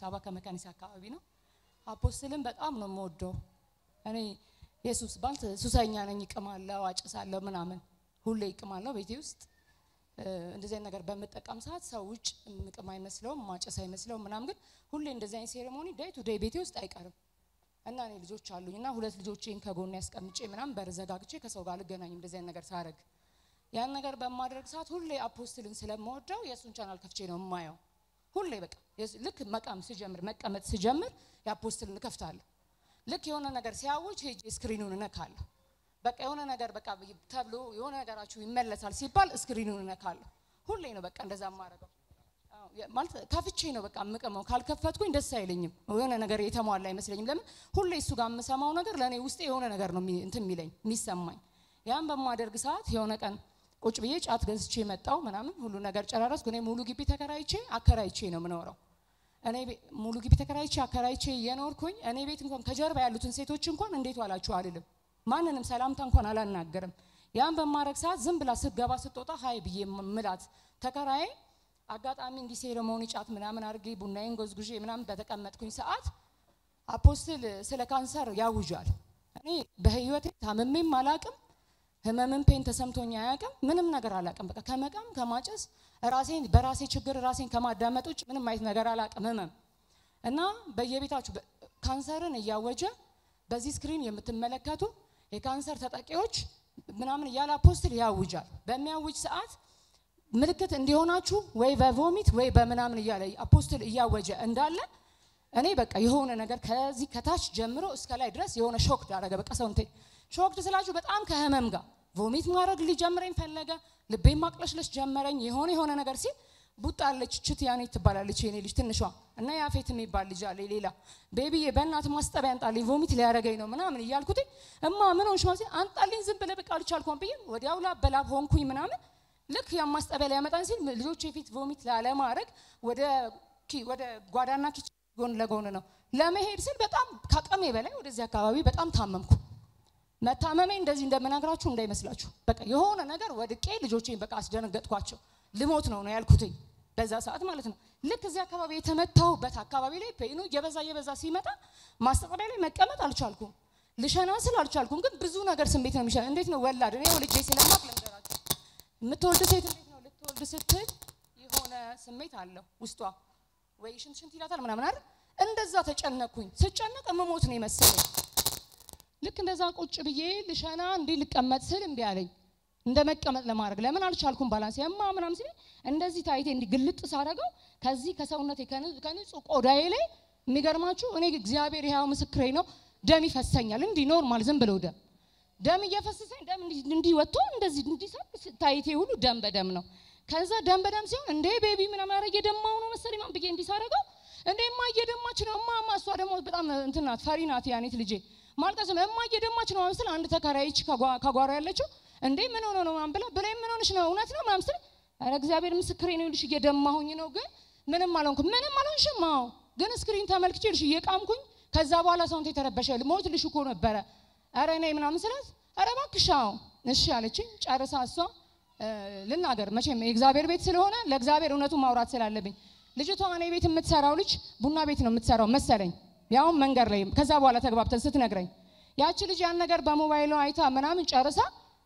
አበባ ከመካኒሳ አካባቢ ነው። አፖስትልን በጣም ነው የምወደው። እኔ የሱስ ባንት ሱሰኛ ነኝ፣ እቅማለሁ፣ አጭሳለሁ ምናምን ሁሌ እቅማለሁ ቤቴ ውስጥ እ፣ እንደዚህ አይነት ነገር በምጠቀም ሰዓት ሰው ውጭ ምቅም አይመስለውም፣ ማጨስ አይመስለውም ምናምን፣ ግን ሁሌ እንደዚህ አይነት ሴሬሞኒ ዴይ ቱ ዴይ ቤቴ ውስጥ አይቀርም እና እኔ ልጆች አሉኝ እና ሁለት ልጆቼን ከጎን ያስቀምጬ ምናምን በር ዘጋግቼ ከሰው ጋር አልገናኝም እንደዚህ አይነት ነገር ሳረግ ያን ነገር በማድረግ ሰዓት ሁሌ አፖስትልን ስለምወደው የእሱን ቻናል ከፍቼ ነው የማየው። ሁሌ በቃ የሱ- ልክ መቃም ስጀምር መቀመጥ ስጀምር የአፖስትልን እከፍታለሁ። ልክ የሆነ ነገር ሲያውጅ ሄጄ ስክሪኑን እነካለሁ። በቃ የሆነ ነገር በቃ ተብሎ የሆነ ነገራችሁ ይመለሳል ሲባል ስክሪኑን እነካለሁ። ሁሌ ነው በቃ እንደዛ የማደርገው። አዎ፣ የ- ማለት ከፍቼ ነው በቃ የምቅመው። ካልከፈትኩኝ ደስ አይለኝም። የሆነ ነገር የተሟላ አይመስለኝም። ለምን ሁሌ እሱ ጋር የምሰማው ነገር ለእኔ ውስጤ የሆነ ነገር ነው የሚ- እንትን የሚለኝ የሚሰማኝ። ያን በማደርግ ሰዓት የሆነ ቀን ቁጭ ብዬ ጫት ገዝቼ መጣው ምናምን ሁሉ ነገር ጨራረስኩ። እኔ ሙሉ ግቢ ተከራይቼ አከራይቼ ነው የምኖረው። እኔ ቤ- ሙሉ ግቢ ተከራይቼ አከራይቼ እየኖርኩኝ እኔ ቤት እንኳን ከጀርባ ያሉትን ሴቶች እንኳን እንዴት ዋላችሁ አልልም። ማንንም ሰላምታ እንኳን አላናገርም። ያን በማድረግ ሰዓት ዝም ብላ ስትገባ ስትወጣ ሀይ ብዬ ም- ምላት ተከራዬ አጋጣሚ እንዲህ ሴሬሞኒ ጫት ምናምን አድርጌ ቡናዬን ጎዝጉዤ ምናምን በተቀመጥኩኝ ሰዓት አፖስትል ስለ ካንሰር ያውጃል። እኔ በህይወቴ ታምሜም አላቅም፣ ህመምን ፔን ተሰምቶኝ አያቅም፣ ምንም ነገር አላቅም። በቃ ከመቃም ከማጨስ ራሴን በራሴ ችግር ራሴን ከማዳመጥ ውጭ ምንም አይነት ነገር አላቅም ህመም እና በየቤታችሁ በ- ካንሰርን እያወጀ በዚህ ስክሪን የምትመለከቱ የካንሰር ተጠቂዎች ምናምን እያለ አፖስትል ያውጃል። በሚያውጅ ሰዓት ምልክት እንዲሆናችሁ ወይ በቮሚት ወይ በምናምን እያለ አፖስትል እያወጀ እንዳለ እኔ በቃ የሆነ ነገር ከዚህ ከታች ጀምሮ እስከ ላይ ድረስ የሆነ ሾክ ዳረገ። በቃ ሰውንቴ ሾክ ስላችሁ በጣም ከህመም ጋር ቮሚት ማድረግ ሊጀምረኝ ፈለገ። ልቤን ማቅለሽለሽ ጀመረኝ። የሆነ የሆነ ነገር ሲል ቡጣ አለች ችት ያኔ ትባላለች የኔ ልጅ ትንሿ እና ያፌት የሚባል ልጅ አለ ሌላ ቤቢዬ በእናት ማስጠቢያ አንጣልኝ ቮሚት ሊያደርገኝ ነው ምናምን እያልኩት እማ ምን ሆንሽ ማለት አንጣልኝ ዝም ብለህ በቃ አልቻልኩም ብዬ ወዲያው ላብ በላብ ሆንኩኝ ምናምን ልክ ያ ማስጠቢያ ሊያመጣን ሲል ልጆች የፊት ቮሚት ላለማድረግ ወደ ኪ- ወደ ጓዳና ኪችን ጎን ለጎን ነው ለመሄድ ስል በጣም ከአቅሜ በላይ ወደዚህ አካባቢ በጣም ታመምኩ። መታመሜ እንደዚህ እንደምነግራችሁ እንዳይመስላችሁ። በቃ የሆነ ነገር ወድቄ ልጆቼን በቃ አስደነገጥኳቸው። ልሞት ነው ነው ያልኩትኝ በዛ ሰዓት ማለት ነው። ልክ እዚህ አካባቢ የተመታሁበት አካባቢ ላይ ፔኑ እየበዛ እየበዛ ሲመጣ ማስጠጠሪያ ላይ መቀመጥ አልቻልኩም። ልሸና ስል አልቻልኩም። ግን ብዙ ነገር ስሜት ነው የሚሸና። እንዴት ነው ወላድ እኔ ወልጄ ስለማቅ ልንገራችሁ የምትወልድ ሴት እንዴት ነው ልትወልድ ስትል የሆነ ስሜት አለው ውስጧ ወይ ሽንት ሽንት ይላታል ምናምን አይደል? እንደዛ ተጨነቅኩኝ። ስጨነቅ እምሞት ነው የመሰለኝ። ልክ እንደዛ ቁጭ ብዬ ልሸና እንዲህ ልቀመጥ ስል እምቢ አለኝ። እንደ መቀመጥ ለማድረግ ለምን አልቻልኩም? ባላንስ የማ ምናምን ሲል እንደዚህ ታይቴ እንዲህ ግልጥ ሳረገው ከዚህ ከሰውነቴ ከን- ከንጹህ ቆዳዬ ላይ የሚገርማችሁ እኔ እግዚአብሔር ይኸው ምስክሬ ነው፣ ደም ይፈሰኛል። እንዲህ ኖርማል ዝም ብለው ደም ደም እየፈሰሰኝ ደም እንዲህ- እንዲህ ወጥቶ እንደዚህ እንዲሰብ ታይቴ ሁሉ ደም በደም ነው። ከዛ ደም በደም ሲሆን እንዴ ቤቢ ምናምን ኧረ እየደማው ነው መሰለኝ ማን ብዬ እንዲህ ሳረገው እንዴ እማ እየደማች ነው እማ እማ እሷ ደግሞ በጣም እንትን ናት ፈሪ ናት ያኔት ልጄ ማልቀስ ነው እማ እየደማች ነው ምስል አንድ ተከራይች ከጓ- ከጓሮ ያለችው እንዴ ምን ሆነ ነው ምናምን ብላ ብላኝ ምን ሆነሽ ነው እውነት ነው ምናምን ስል ኧረ እግዚአብሔር ምስክሬ ነው ይልሽ እየደማሁኝ ነው ግን ምንም አልሆንኩም ምንም አልሆንሽም አዎ ግን ስክሪን ተመልክቼ ልሽ እየቃምኩኝ ከዛ በኋላ ሰውንቴ ተረበሸ ሞት ልሽ እኮ ነበረ ኧረ እኔ ምናምን ስላት ኧረ እባክሽ አዎ እሺ አለችኝ ጨርሳ እሷ እ፣ ልናገር መቼም የእግዚአብሔር ቤት ስለሆነ ለእግዚአብሔር እውነቱን ማውራት ስላለብኝ ልጅቷ እኔ ቤት የምትሰራው ልጅ ቡና ቤት ነው የምትሰራው መሰለኝ ያውም መንገድ ላይ ከዛ በኋላ ተግባብተን ስትነግረኝ ያቺ ልጅ ያን ነገር በሞባይሏ አይታ ምናምን ጨርሳ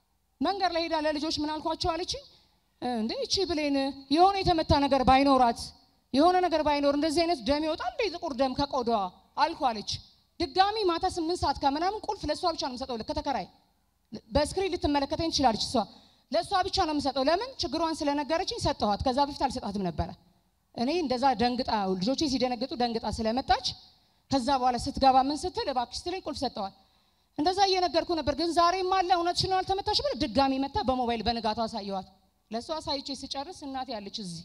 መንገድ ላይ ሄዳ ለልጆች ምን አልኳቸው አለችኝ እንዴ እቺ ብሌን የሆነ የተመታ ነገር ባይኖራት የሆነ ነገር ባይኖር እንደዚህ አይነት ደም ይወጣል እንደ ጥቁር ደም ከቆዳዋ አልኩ አለች ድጋሚ ማታ ስምንት ሰዓት ከምናምን ቁልፍ ለእሷ ብቻ ነው የምሰጠው ከተከራይ በስክሪን ልትመለከተኝ ትችላለች እሷ ለእሷ ብቻ ነው የምሰጠው ለምን ችግሯን ስለነገረችኝ ሰጠኋት ከዛ በፊት አልሰጣትም ነበረ እኔ እንደዛ ደንግጣ ልጆቼ ሲደነግጡ ደንግጣ ስለመጣች ከዛ በኋላ ስትገባ ምን ስትል እባክሽ ስትለኝ ቁልፍ ሰጠዋል እንደዛ እየነገርኩ ነበር ግን ዛሬም አለ እውነትሽን ነው አልተመታሽ ብለ ድጋሚ መታ በሞባይል በንጋቱ አሳየዋት ለእሷ አሳይቼ ስጨርስ እናቴ ያለች እዚህ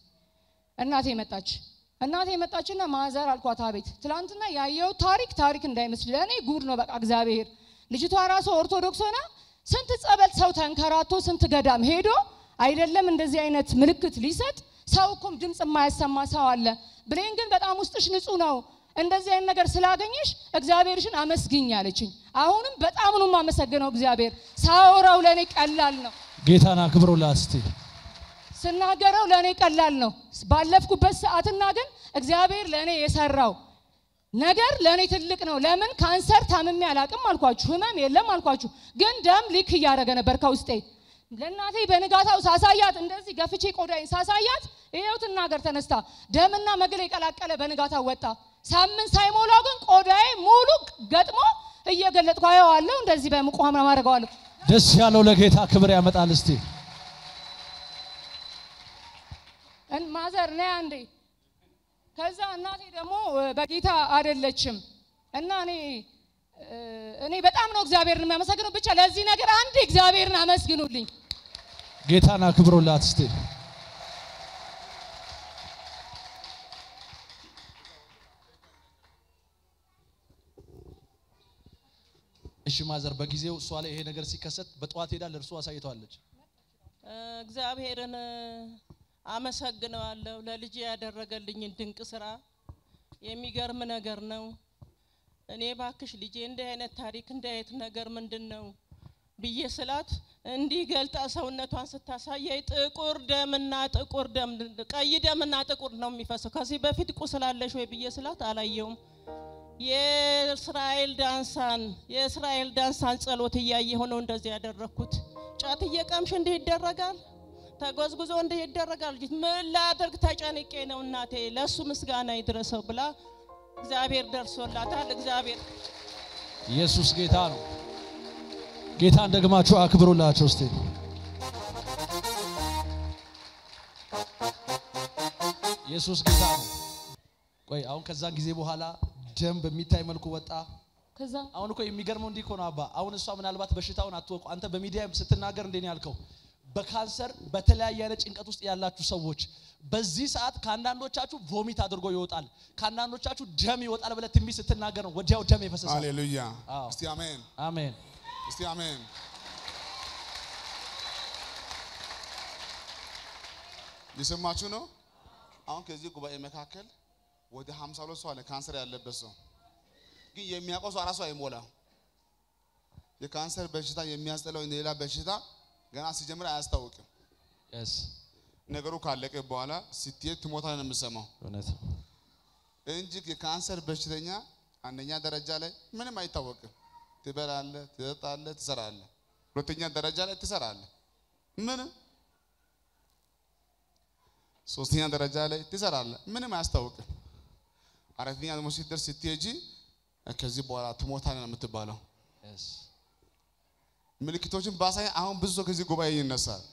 እናቴ መጣች እናቴ መጣችና ማዘር አልኳት አቤት ትላንትና ያየው ታሪክ ታሪክ እንዳይመስል ለእኔ ጉድ ነው በቃ እግዚአብሔር ልጅቷ ራሱ ኦርቶዶክስ ሆና ስንት ጸበል ሰው ተንከራቶ ስንት ገዳም ሄዶ አይደለም እንደዚህ አይነት ምልክት ሊሰጥ ሰው እኮም ድምፅ የማያሰማ ሰው አለ ብሌን ግን በጣም ውስጥሽ ንጹህ ነው እንደዚህ አይነት ነገር ስላገኘሽ እግዚአብሔርሽን አመስግኝ አለችኝ አሁንም በጣም ነው የማመሰግነው እግዚአብሔር ሳወራው ለእኔ ቀላል ነው ጌታን አክብሩላት እስቲ። ስናገረው ለእኔ ቀላል ነው። ባለፍኩበት ሰዓትና ግን እግዚአብሔር ለእኔ የሰራው ነገር ለእኔ ትልቅ ነው። ለምን ካንሰር ታምሜ አላቅም አልኳችሁ፣ ህመም የለም አልኳችሁ። ግን ደም ሊክ እያደረገ ነበር ከውስጤ። ለእናቴ በንጋታው ሳሳያት እንደዚህ ገፍቼ ቆዳዬን ሳሳያት ይኸው ትናገር ተነስታ ደምና መግል የቀላቀለ በንጋታው ወጣ። ሳምንት ሳይሞላው ግን ቆዳዬ ሙሉ ገጥሞ እየገለጥኩ አየዋለሁ። እንደዚህ በሙቅ ውሃ ምናምን አደርገዋለሁ። ደስ ያለው ለጌታ ክብር ያመጣል። እስቲ እን- ማዘር ነይ አንዴ። ከዛ እናቴ ደግሞ እ፣ በጌታ አይደለችም እና እኔ እ፣ እኔ በጣም ነው እግዚአብሔርን የሚያመሰግነው። ብቻ ለዚህ ነገር አንድ እግዚአብሔርን አመስግኑልኝ። ጌታን አክብሮላት እስቲ እሺ ማዘር በጊዜው እሷ ላይ ይሄ ነገር ሲከሰት በጠዋት ሄዳ ለእርሱ አሳይተዋለች። እግዚአብሔርን አመሰግነዋለሁ ለልጄ ያደረገልኝን ድንቅ ስራ። የሚገርም ነገር ነው። እኔ ባክሽ ልጄ እንዲህ አይነት ታሪክ እንዲህ አይነት ነገር ምንድን ነው ብዬ ስላት እንዲህ ገልጣ ሰውነቷን ስታሳየኝ ጥቁር ደምና ጥቁር ደም ቀይ ደምና ጥቁር ነው የሚፈሰው። ከዚህ በፊት ቁስላለሽ ወይ ብዬ ስላት አላየውም። የእስራኤል ዳንሳን የእስራኤል ዳንሳን ጸሎት እያየሁ ነው እንደዚህ ያደረግኩት። ጫት እየቀምሽ እንዲህ ይደረጋል፣ ተጎዝጉዞ እንዲህ ይደረጋል። ልጅ ምን ላድርግ ተጨንቄ ነው እናቴ፣ ለእሱ ምስጋና ይድረሰው ብላ እግዚአብሔር ደርሶላታል። እግዚአብሔር ኢየሱስ ጌታ ነው። ጌታን ደግማችሁ አክብሩላቸው እስቲ። ኢየሱስ ጌታ ነው። ቆይ አሁን ከዛን ጊዜ በኋላ ደም በሚታይ መልኩ ወጣ። ከዛ አሁን እኮ የሚገርመው እንዲህ እኮ ነው አባ። አሁን እሷ ምናልባት በሽታውን አትወቁ። አንተ በሚዲያ ስትናገር እንዴ ነው ያልከው? በካንሰር በተለያየ አይነት ጭንቀት ውስጥ ያላችሁ ሰዎች በዚህ ሰዓት ከአንዳንዶቻችሁ ቮሚት አድርጎ ይወጣል፣ ከአንዳንዶቻችሁ ደም ይወጣል ብለህ ትንቢት ስትናገር ነው ወዲያው ደም የፈሰሰው። ሃሌሉያ አዎ። እስቲ አሜን አሜን። እስቲ አሜን የሰማችሁ ነው አሁን ከዚህ ጉባኤ መካከል ወደ 52 ሰው አለ ካንሰር ያለበት ሰው ግን የሚያውቀው ሰው አራሱ አይሞላም የካንሰር በሽታ የሚያስጠላው ሌላ በሽታ ገና ሲጀምር አያስታውቅም Yes። ነገሩ ካለቀ በኋላ ስትሄድ ትሞታ ነው የምሰማው እውነት እንጂ የካንሰር በሽተኛ አንደኛ ደረጃ ላይ ምንም አይታወቅም። ትበላለህ፣ ትጠጣለህ፣ ትሰራለህ። ሁለተኛ ደረጃ ላይ ትሰራለህ፣ ምንም። ሶስተኛ ደረጃ ላይ ትሰራለህ፣ ምንም አያስታውቅም። አራተኛ ደግሞ ስትደርስ ስትሄጂ ከዚህ በኋላ ትሞታለህ ነው የምትባለው። Yes። ምልክቶችን ባሳይ አሁን ብዙ ሰው ከዚህ ጉባኤ ይነሳል።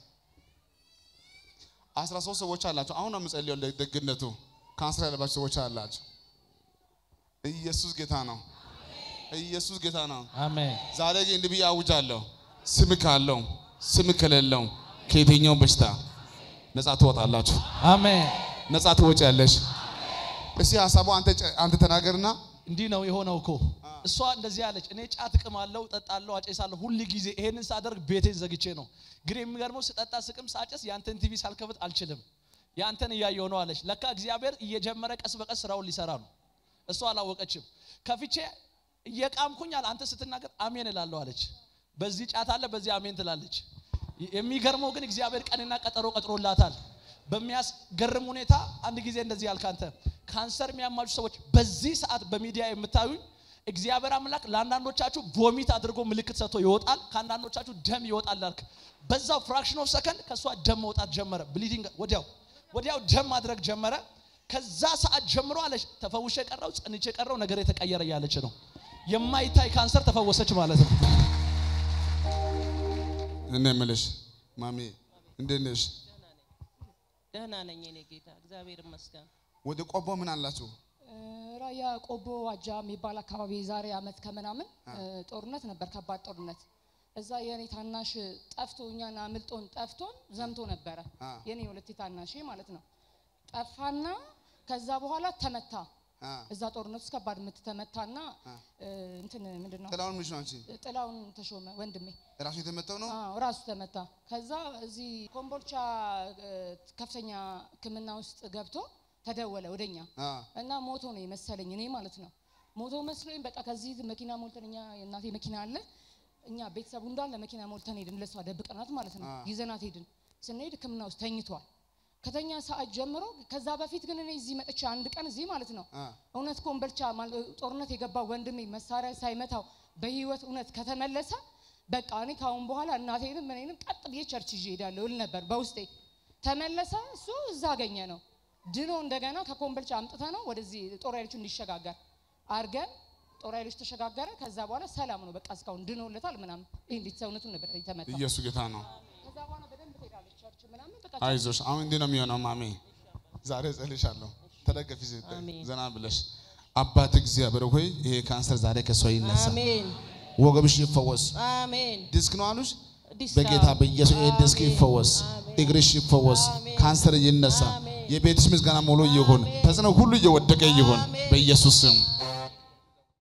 አስራ ሶስት ሰዎች አላቸው። አሁን ነው የምጸልየው ደግነቱ ካንሰር ያለባቸው ሰዎች አላቸው። ኢየሱስ ጌታ ነው። ኢየሱስ ጌታ ነው። አሜን። ዛሬ ግን እንዲህ ብዬ አውጃለሁ። ስም ካለው ስም ከሌለው ከየትኛው በሽታ ነፃ ትወጣላችሁ፣ አሜን። ነፃ ትወጪያለሽ። እስቲ ሀሳቡ አንተ ጨ- አንተ ተናገርና እንዲህ ነው የሆነው እኮ እሷ እንደዚህ አለች። እኔ ጫት እቅማለሁ፣ እጠጣለሁ፣ አጨሳለሁ ሁል ጊዜ ይሄንን ሳደርግ ቤቴን ዘግቼ ነው። ግን የሚገርመው ስጠጣ፣ ስቅም፣ ሳጨስ ያንተን ቲቪ ሳልከፍት አልችልም። ያንተን እያየሁ ነው አለች። ለካ እግዚአብሔር እየጀመረ ቀስ በቀስ ስራውን ሊሰራ ነው። እሷ አላወቀችም። ከፍቼ እየቃምኩኝ አለ አንተ ስትናገር አሜን እላለሁ አለች። በዚህ ጫት አለ፣ በዚህ አሜን ትላለች። የሚገርመው ግን እግዚአብሔር ቀንና ቀጠሮ ቀጥሮላታል። በሚያስገርም ሁኔታ አንድ ጊዜ እንደዚህ ያልክ አንተ ካንሰር የሚያማችሁ ሰዎች በዚህ ሰዓት በሚዲያ የምታዩኝ እግዚአብሔር አምላክ ለአንዳንዶቻችሁ ቮሚት አድርጎ ምልክት ሰጥቶ ይወጣል፣ ከአንዳንዶቻችሁ ደም ይወጣል ላልክ በዛው ፍራክሽን ኦፍ ሰከንድ ከእሷ ደም መውጣት ጀመረ። ብሊዲንግ ወዲያው ወዲያው ደም ማድረግ ጀመረ። ከዛ ሰዓት ጀምሮ አለች ተፈውሼ ቀረው ጸንቼ ቀረው ነገር የተቀየረ እያለች ነው። የማይታይ ካንሰር ተፈወሰች ማለት ነው። እኔ የምልሽ ማሚ እንዴት ነሽ? ደህና ነኝ እኔ ጌታ እግዚአብሔር ይመስገን። ወደ ቆቦ ምን አላችሁ? እ፣ ራያ ቆቦ ዋጃ የሚባል አካባቢ ዛሬ አመት ከምናምን እ፣ ጦርነት ነበር፣ ከባድ ጦርነት። እዛ የኔ ታናሽ ጠፍቶ እኛን አምልጦን ጠፍቶን ዘምቶ ነበረ። አ። የኔ ሁለቴ ታናሽ ማለት ነው። ጠፋና ከዛ በኋላ ተመታ። አ እዛ ጦርነት ውስጥ ከባድ ምት ተመታና እ፣ እንትን ምንድን ነው ጥላውን ምንሽ ነው አንቺ? ጥላውን ተሾመ ወንድሜ ራሱ የተመታው ነው? አዎ ራሱ ተመታ። ከዛ እዚህ ኮምቦልቻ እ፣ ከፍተኛ ሕክምና ውስጥ ገብቶ ተደወለ ወደኛ አ እና ሞቶ ነው የመሰለኝ እኔ ማለት ነው። ሞቶ መስሎኝ በቃ ከዚህ መኪና ሞልተን እኛ የእናቴ መኪና አለ እኛ ቤተሰቡ እንዳለ መኪና ሞልተን ሄድን። ለሷ ደብቀናት ማለት ነው። አ። ይዘናት ሄድን። ስንሄድ ሕክምና ውስጥ ተኝቷል። ከተኛ ሰዓት ጀምሮ ከዛ በፊት ግን እኔ እዚህ መጥቼ አንድ ቀን እዚህ ማለት ነው አ፣ እውነት ኮምበልቻ ማለ- ጦርነት የገባው ወንድሜ መሳሪያ ሳይመታው በህይወት እውነት ከተመለሰ በቃ እኔ ካሁን በኋላ እናቴንም እኔንም ቀጥ ብዬ ቸርች ይዤ እሄዳለሁ እል ነበር በውስጤ። ተመለሰ። እሱ እዛ አገኘ ነው ድኖ እንደገና ከኮምበልቻ አምጥተ ነው ወደዚህ ጦር ኃይሎች እንዲሸጋገር አርገን ጦር ኃይሎች ተሸጋገረ። ከዛ በኋላ ሰላም ነው በቃ እስካሁን ድኖለታል ምናምን። ይህ እንዴት ሰውነቱን ነበር የተመታው። ኢየሱስ ጌታ ነው። ከዛ በኋላ በደንብ ትሄዳለች ቸርች ምናምን በቃ አይዞሽ። አሁን እንዲህ ነው የሚሆነው። ማሜ ዛሬ ጸልሻለሁ። ተደገፊ አሜን። ዘና ብለሽ አባት እግዚአብሔር ሆይ ይሄ ካንሰር ዛሬ ከሷ ይነሳ፣ አሜን ወገብሽ ይፈወስ። አሜን ዲስክ ነው አሉሽ። ዲሳ በጌታ በኢየሱስ ይሄ ዲስክ አሜን። ይፈወስ፣ እግርሽ ይፈወስ፣ አሜን። ካንሰር ይነሳ፣ አሜን። የቤትሽ ምስጋና ሙሉ ይሁን፣ ተጽዕኖ ሁሉ እየወደቀ ይሁን አሜን። በኢየሱስ ስም